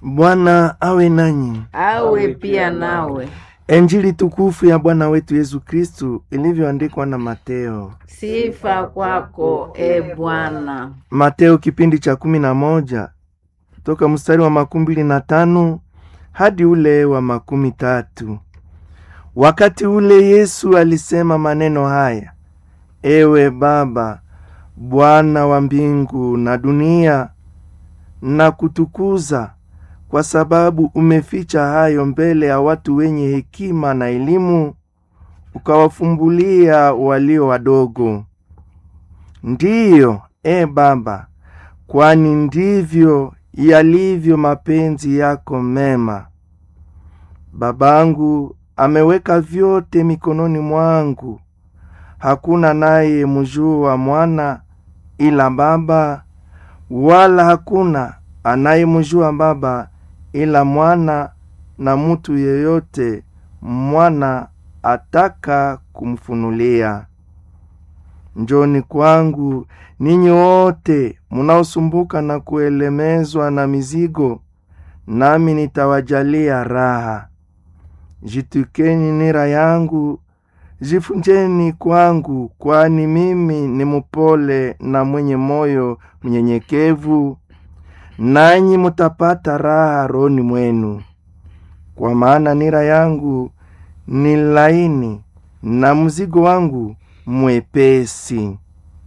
Bwana awe nanyi. awe pia nawe. Injili tukufu ya Bwana wetu Yesu Kristu ilivyoandikwa na Mateo. Sifa kwako e Bwana. Mateo kipindi cha kumi na moja toka mstari wa makumi mbili na tano hadi ule wa makumi tatu. Wakati ule Yesu alisema maneno haya: Ewe Baba, Bwana wa mbingu na dunia, na kutukuza kwa sababu umeficha hayo mbele ya watu wenye hekima na elimu, ukawafumbulia walio wadogo. Ndiyo, e Baba, kwani ndivyo yalivyo mapenzi yako mema. Babangu ameweka vyote mikononi mwangu. Hakuna naye mjua mwana ila Baba, wala hakuna anayemjua Baba ila mwana, na mutu yeyote mwana ataka kumfunulia. Njoni kwangu ninyi wote munaosumbuka na kuelemezwa na mizigo, nami nitawajalia raha. Jitukeni nira yangu, jifunjeni kwangu, kwani mimi ni mupole na mwenye moyo mnyenyekevu, nanyi mutapata raha rohoni mwenu. Kwa maana nira yangu ni laini na mzigo wangu mwepesi.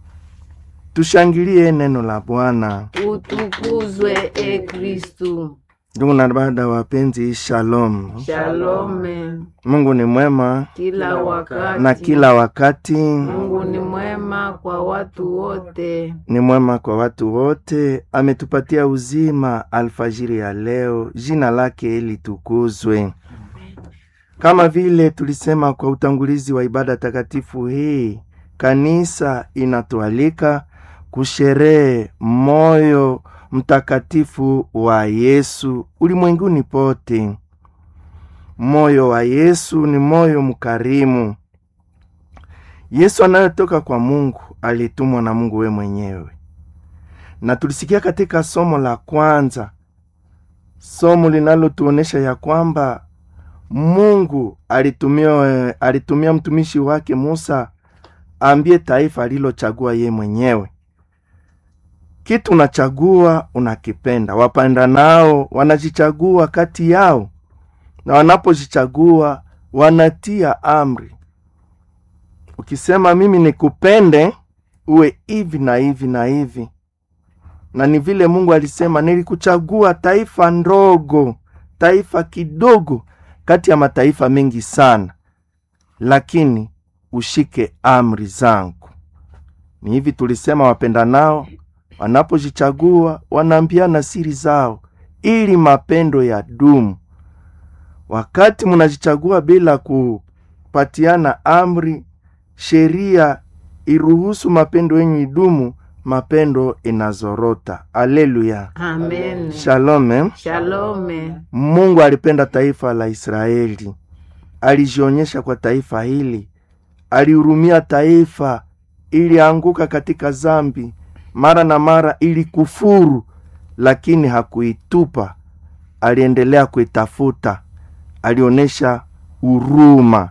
Tushangilie neno la Bwana. Utukuzwe e Kristu. Ndugu na dada wapenzi, shalom. Shalome Mungu ni mwema kila wakati. na kila wakati Mungu ni mwema kwa watu wote. ni mwema kwa watu wote. Ametupatia uzima alfajiri ya leo, jina lake litukuzwe. Kama vile tulisema kwa utangulizi wa ibada takatifu hii, kanisa inatualika kusherehe moyo mtakatifu wa Yesu ulimwenguni pote. Moyo wa Yesu ni moyo mkarimu. Yesu anayotoka kwa Mungu alitumwa na Mungu we mwenyewe, na tulisikia katika somo la kwanza, somo linalotuonesha ya kwamba Mungu alitumia, alitumia mtumishi wake Musa ambie taifa alilochagua ye mwenyewe. Kitu unachagua unakipenda, wapanda nao wanajichagua kati yao, na wanapojichagua wanatia amri. Ukisema mimi nikupende, uwe hivi na hivi na hivi, na ni vile Mungu alisema, nilikuchagua taifa ndogo, taifa kidogo kati ya mataifa mengi sana, lakini ushike amri zangu. Ni hivi tulisema, wapenda nao wanapojichagua wanaambiana siri zao, ili mapendo ya dumu. Wakati munajichagua bila kupatiana amri, sheria iruhusu mapendo yenye idumu, mapendo inazorota. Aleluya, Amen. shalome. Shalome. Mungu alipenda taifa la Israeli, alijionyesha kwa taifa hili, alihurumia taifa ilianguka katika zambi mara na mara, ili kufuru, lakini hakuitupa, aliendelea kuitafuta, alionyesha huruma.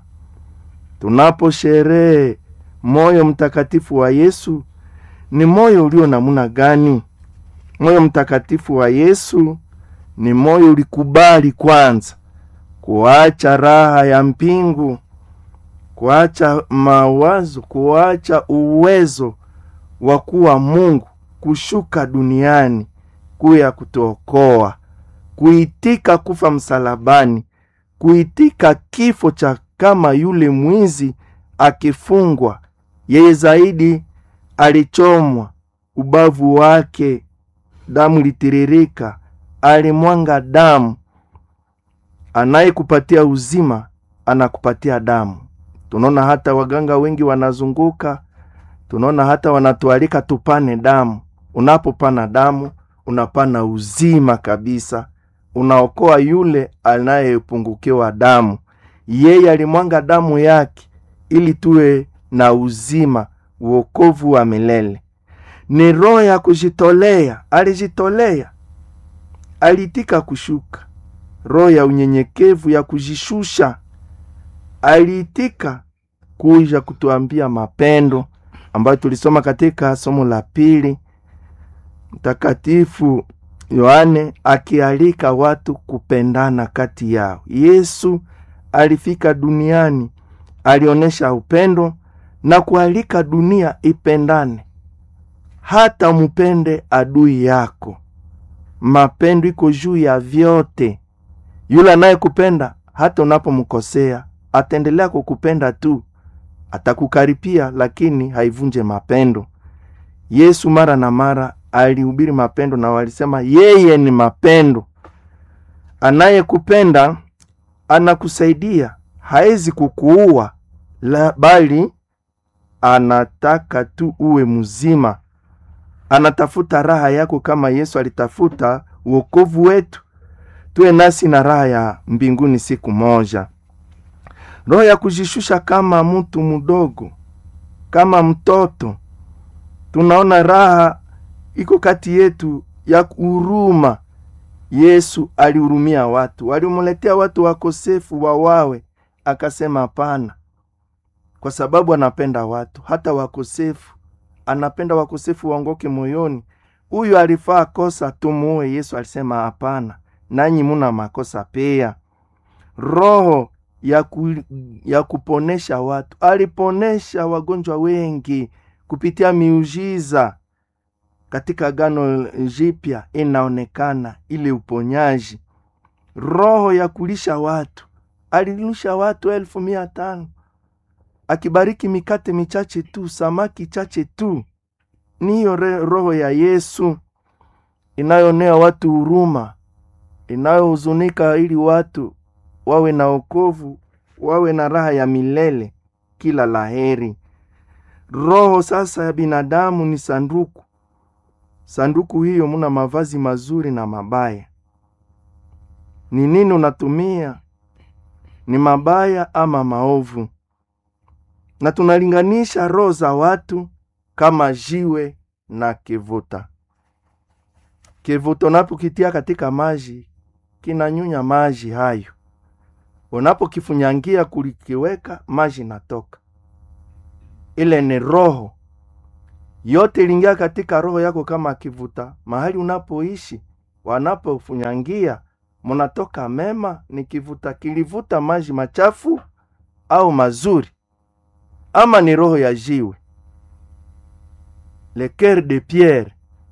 Tunaposherehe moyo mtakatifu wa Yesu, ni moyo ulio namuna gani? Moyo mtakatifu wa Yesu ni moyo ulikubali kwanza kuacha raha ya mpingu, kuacha mawazo, kuacha uwezo wa kuwa Mungu, kushuka duniani kuya kutuokoa, kuitika kufa msalabani, kuitika kifo cha kama yule mwizi akifungwa. Yeye zaidi alichomwa, ubavu wake damu litiririka, alimwanga damu. Anayekupatia uzima anakupatia damu. Tunaona hata waganga wengi wanazunguka, tunaona hata wanatualika tupane damu. Unapopana damu, unapana uzima kabisa, unaokoa yule anayepungukiwa damu. Yeye alimwanga damu yake ili tuwe na uzima, uokovu wa milele. Ni roho ya kujitolea, alijitolea aliitika kushuka roho ya unyenyekevu ya kujishusha aliitika kuja kutuambia mapendo ambayo tulisoma katika somo la pili mtakatifu yohane akialika watu kupendana kati yao yesu alifika duniani alionyesha upendo na kualika dunia ipendane hata mupende adui yako mapendo iko juu ya vyote yule anayekupenda hata unapomkosea ataendelea kukupenda tu atakukaripia lakini haivunje mapendo yesu mara na mara alihubiri mapendo na walisema yeye ni mapendo anayekupenda anakusaidia hawezi kukuua la bali anataka tu uwe mzima anatafuta raha yako kama yesu alitafuta uokovu wetu tuwe nasi na raha ya mbinguni siku moja roho ya kujishusha kama mtu mdogo kama mtoto tunaona raha iko kati yetu ya huruma yesu alihurumia watu walimletea watu wakosefu wawawe akasema hapana kwa sababu anapenda watu hata wakosefu anapenda wakosefu waongoke moyoni huyu alifaa kosa tumuue yesu alisema hapana nanyi muna makosa pia roho ya, ku, ya kuponesha watu aliponesha wagonjwa wengi kupitia miujiza katika gano jipya inaonekana ile uponyaji roho ya kulisha watu alilisha watu elfu mia tano akibariki mikate michache tu samaki chache tu niyo roho ya yesu inayonea watu huruma inayohuzunika ili watu wawe na okovu wawe na raha ya milele kila laheri roho sasa ya binadamu ni sanduku sanduku hiyo muna mavazi mazuri na mabaya ni nini unatumia ni mabaya ama maovu na tunalinganisha roho za watu kama jiwe na kivuta kivuta unapokitia katika maji kinanyunya maji hayo unapokifunyangia kulikiweka maji natoka ile ni roho yote iliingia katika roho yako kama kivuta mahali unapoishi wanapofunyangia munatoka mema ni kivuta kilivuta maji machafu au mazuri ama ni roho ya jiwe le coeur de pierre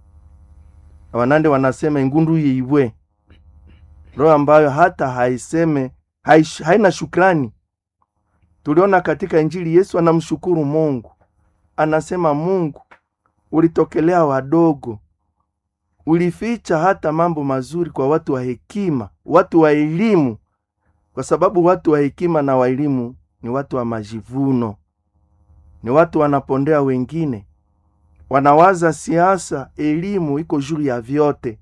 wanande wanasema ingundu yiibwe roho ambayo hata haiseme haish, haina shukrani tuliona katika injili yesu anamshukuru mungu anasema mungu ulitokelea wadogo ulificha hata mambo mazuri kwa watu wa hekima watu wa elimu kwa sababu watu wa hekima na wa elimu ni watu wa majivuno ni watu wanapondea wengine wanawaza siasa elimu iko juu ya vyote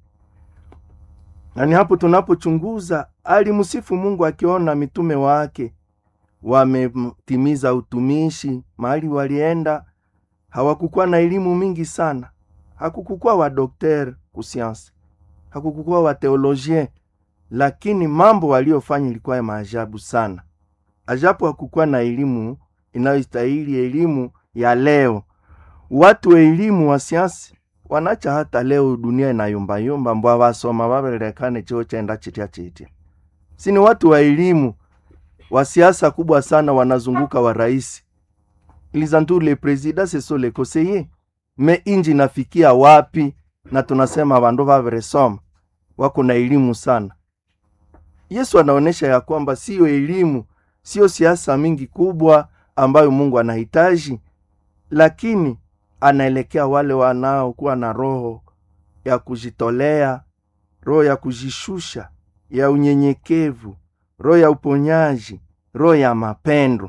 na ni hapo tunapochunguza alimsifu mungu akiona mitume wake wametimiza utumishi mahali walienda hawakukuwa na elimu mingi sana hakukukuwa wadokter kusiansi hakukukuwa wateologien lakini mambo waliofanya ilikuwa ya maajabu sana ajapo hakukuwa na elimu inayostahili elimu ya leo watu wa elimu wa siansi wanacha hata leo dunia inayumbayumba mbwa wasoma wavelekane chio chenda chitya chitya sini watu wa elimu wa siasa kubwa sana wanazunguka wa rais ilizantu le president seso le conseiller me inji nafikia wapi na tunasema vandu vaveresoma wako na elimu sana yesu anaonyesha ya kwamba siyo elimu siyo siasa mingi kubwa ambayo mungu anahitaji lakini anaelekea wale wanaokuwa na roho ya kujitolea roho ya kujishusha ya unyenyekevu roho ya uponyaji roho ya mapendo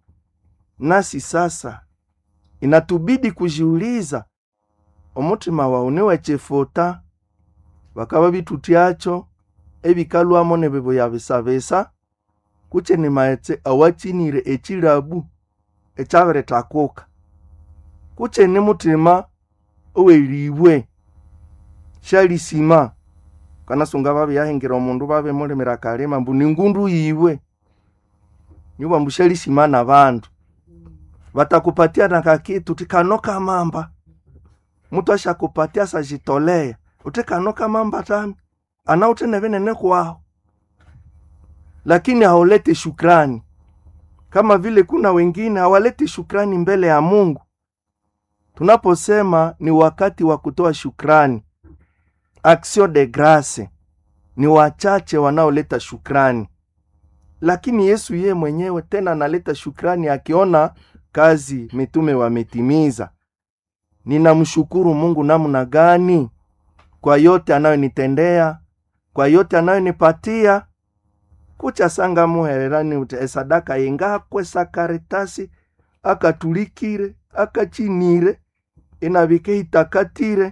nasi sasa inatubidi kujiuliza omutima wawu niwechefota bakaba bitutyacho ebikalwamo nebibo yabisabisa kuche ni maetse awachinire echilabu echabirettakuka kuche ni mutima owelibwe shalisima kanasunga babyahengera omundu babemulimira kalima mbu ningundu yiwe nyuba mbushalishimana bandu batakupatia na kakitu tikano kamamba mtu ashakupatia sajitolea utikano kamamba tami ana utenevenene kwao lakini hauleti shukrani kama vile kuna wengine hawaleti shukrani mbele ya mungu tunaposema ni wakati wa kutoa shukrani action de grace ni wachache wanaoleta shukrani lakini yesu yeye mwenyewe tena analeta shukrani akiona kazi mitume wametimiza ninamshukuru mungu namna gani kwa yote anayonitendea kwa yote anayonipatia kucha sanga muhererani uti esadaka yengakwe sakaritasi akatulikire akachinire inabike itakatire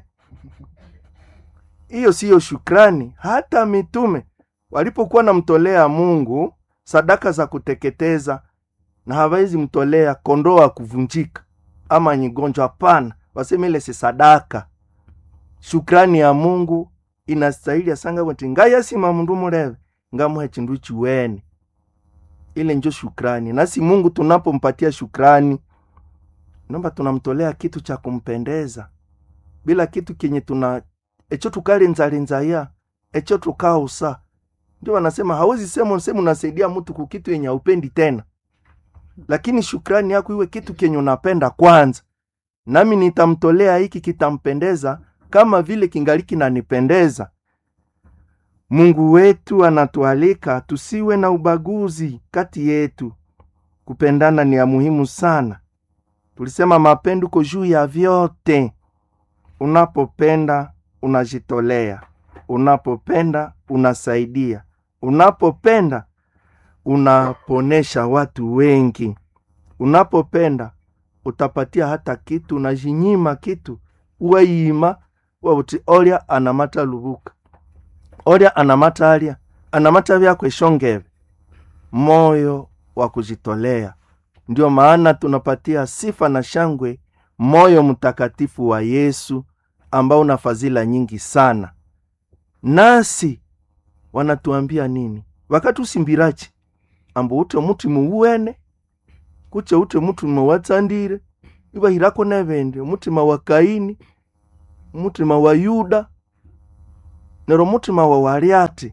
hiyo siyo shukrani hata mitume walipokuwa namtolea mungu sadaka za kuteketeza na hawezi mtolea kondoo wa kuvunjika ama nyigonjwa hapana waseme ile si sadaka shukrani ya mungu inastahili asanga wati ngayasima mundu muleve ngamuhe chindu chiwene ile njo shukrani nasi mungu tunapompatia shukrani nomba tunamtolea kitu cha kumpendeza bila kitu kenye tuna echo tukalinzalinzaya echo tukausa ndio wanasema hawezi sema sema unasaidia mtu kukitu yenye haupendi tena lakini shukrani yako iwe kitu kenye unapenda kwanza nami nitamtolea hiki kitampendeza kama vile kingali kinanipendeza mungu wetu anatualika tusiwe na ubaguzi kati yetu kupendana ni ya muhimu sana tulisema mapendo uko juu ya vyote unapopenda unajitolea unapopenda unasaidia unapopenda unaponesha watu wengi unapopenda utapatia hata kitu unajinyima kitu uwayiima wauti olya anamata lubuka olya anamata alya anamata vyakwe shongeve moyo wa kujitolea ndio maana tunapatia sifa na shangwe moyo mtakatifu wa yesu ambao una fadhila nyingi sana nasi wanatuambia nini wakati usimbirachi ambo ute mutima uwene kuche ute mutima watsandire ibahirako nebende mutima wa kaini mutima wa yuda nero mutima wa waliati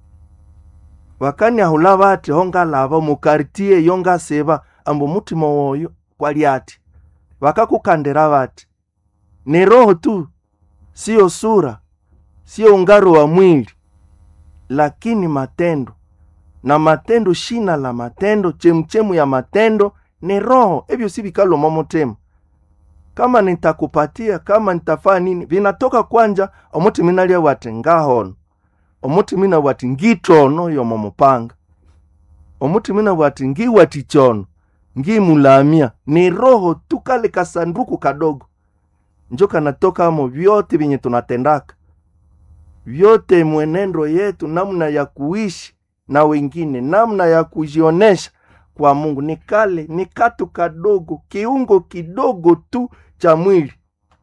wakani ahula bati hongalava mukartie yongaseba ambo mutima woyo kwaliati wakakukandira bati ni roho tu siyo sura siyo ungaro wa mwili lakini matendo na matendo shina la matendo chemuchemu ya matendo ni roho ebyo si bikaloma mutema kama nitakupatia kama nitafaa nini vinatoka kwanja omutima inalia wati ngahono omutima ina wati ngitono yomo mupanga omutima ina wati ngiwati chono ngimulamia ni roho tu kale kasanduku kadogo njo kanatoka amo vyote vyenye tunatendaka vyote mwenendo yetu namna ya kuishi na wengine namna ya kujionesha kwa mungu ni kale ni katu kadogo kiungo kidogo tu cha mwili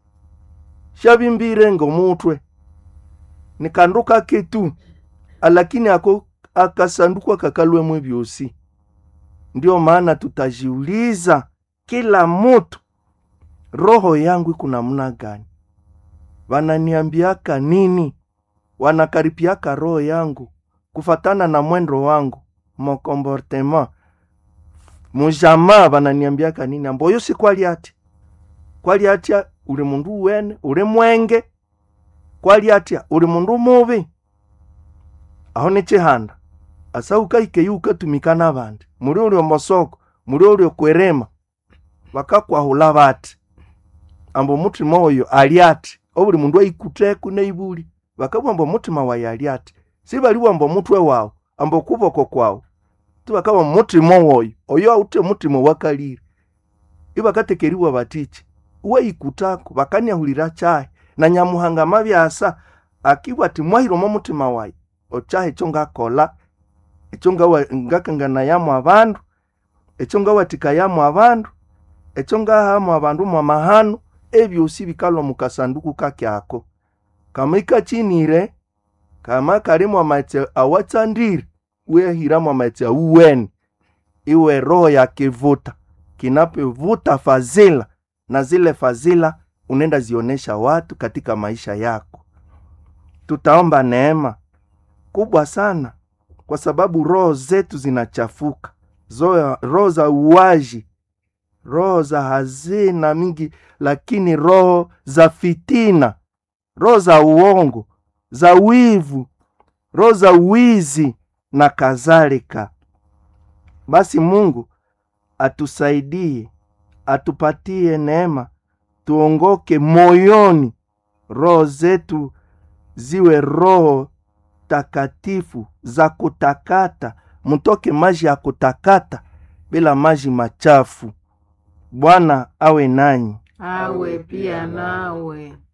shavimbire ngomutwe nikanduka kitu alakini ako akasanduku akakalwemwe vyosi ndio maana tutajiuliza kila mutu roho yangu iko namna gani wananiambiaka nini wanakaripiaka roho yangu kufatana na mwendo wangu mokomportema mujamaa bananiambiaka nini amboyo si kwali ati kwali atya uli mundu uwene uli mwenge kwali atya uli mundu mubi aho ni chihanda asa ukaikeyu ukatumika nabandi muri uli omosoko muri uli okwerema bakakwahula bati ambo mutima oyo ali ati obuli mundu aikuteku neibuli bakabwa ambo mutima wayi ali ati sibaliwa ambo mutwe wawu ambo kuboko kwawu tibakaba mutima oyo oyo aute mutima wakalire ibakatekeriwa batichi uwaikutako bakaniahulira chahe na nyamuhanga mabyasa akibwa ati mwahiromo mutima wayi ochahe ekyo ngakola ekyo ngawa- ngakanganayamu abandu ekyo ngawathikayamu abandu ekyo ngahamu abandu mwamahanu ebyosi bikalwa mukasanduku kakyako kama ikachinire kama karimu amaite awatsandiri wehiramu amaite auweni iwe roho ya kivuta kinapovuta fadhila na zile fadhila unaenda zionesha watu katika maisha yako tutaomba neema kubwa sana kwa sababu roho zetu zinachafuka Zoya- roho za uwaji roho za hazina mingi lakini roho za fitina roho za uongo za wivu roho za uwizi na kadhalika basi mungu atusaidie atupatie neema tuongoke moyoni roho zetu ziwe roho takatifu za kutakata mtoke maji ya kutakata bila maji machafu bwana awe nanyi awe pia nawe